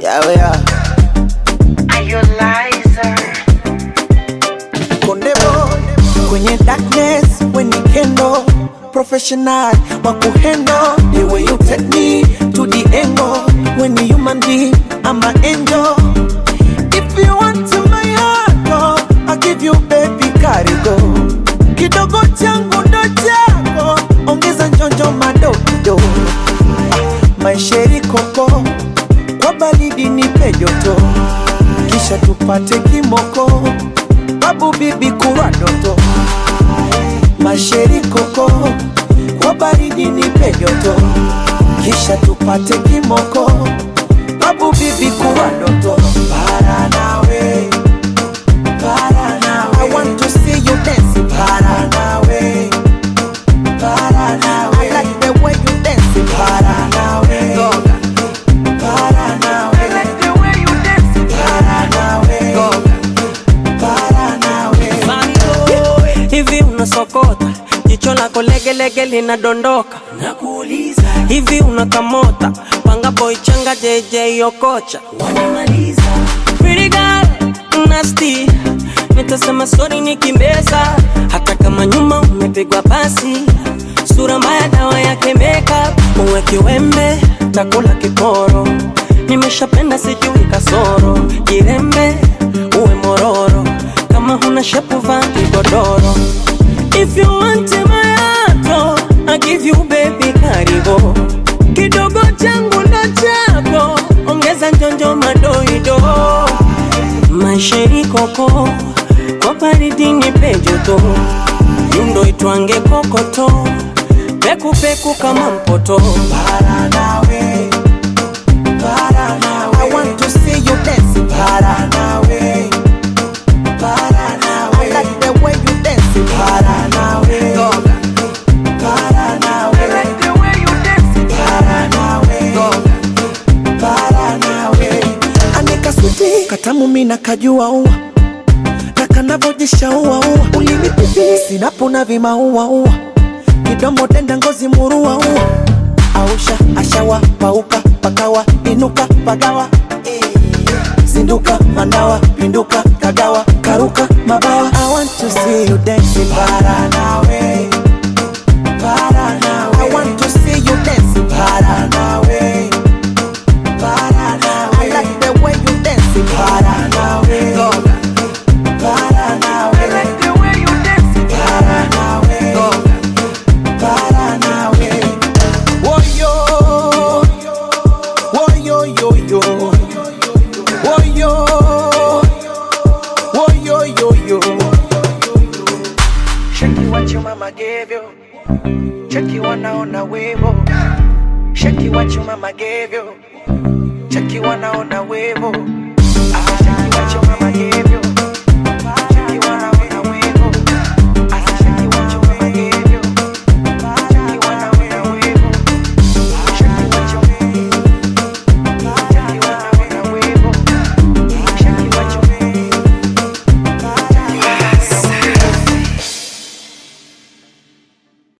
Yeah, we are. Are you liar? Konde boy kwenye darkness when you kendo professional wa kuhendo the way you take me to the angle when you human being I'm an angel if you want to my heart oh, I'll give you baby karigo kidogo changu ndo chako ongeza njonjo madokido maisheri koko kwa baridi nipe joto kisha tupate kimoko babu bibi kurwa doto masheri koko kwa baridi nipe joto kisha tupate kimoko babu bibi kurwa doto para nawe para nawe I want to see you dance para nawe para nawe I like the way you dance para nawe para nawe I like the way you dance para nawe para nawe hivi unasokota jicho lako legelege linadondoka nakuuliza hivi unakamota panga boy changa jj okocha wanamaliza Pretty girl, nasty nitasema sori nikimbeza hata kama nyuma umepigwa pasi sura mbaya dawa yake makeup uwe kiwembe takula kiporo nimeshapenda sijui kasoro jirembe uwe mororo kama huna shepu vaa kigodoro if you want my heart I give you baby karibu kidogo changu ndo chako ongeza njonjo madoido maisha ikoko kwa baridi nipe joto yundo itwange kokoto pekupeku kama mpoto para nawe para nawe I want to see you dance para nawe para nawe I like the way you dance para nawe para nawe I like the way you dance para nawe para nawe anika switi katamu mina kajua ua na kanavojisha ua ua ulimi pipi sinapona vima ua ua kidomo denda ngozi murua ua ausha ashawa pauka pakawa inuka pagawa zinduka mandawa pinduka kagawa karuka mabawa I want to see you dancing para nawe para nawe I want to see you dancing para nawe para nawe I like the way you dancing para nawe para nawe I like the way you dancing para nawe para nawe Woyo Woyo yo yo Woyo Woyo yo yo Shaki what your mama gave you Cheki wanaona wivo Shaki what your mama gave you Cheki wanaona wivo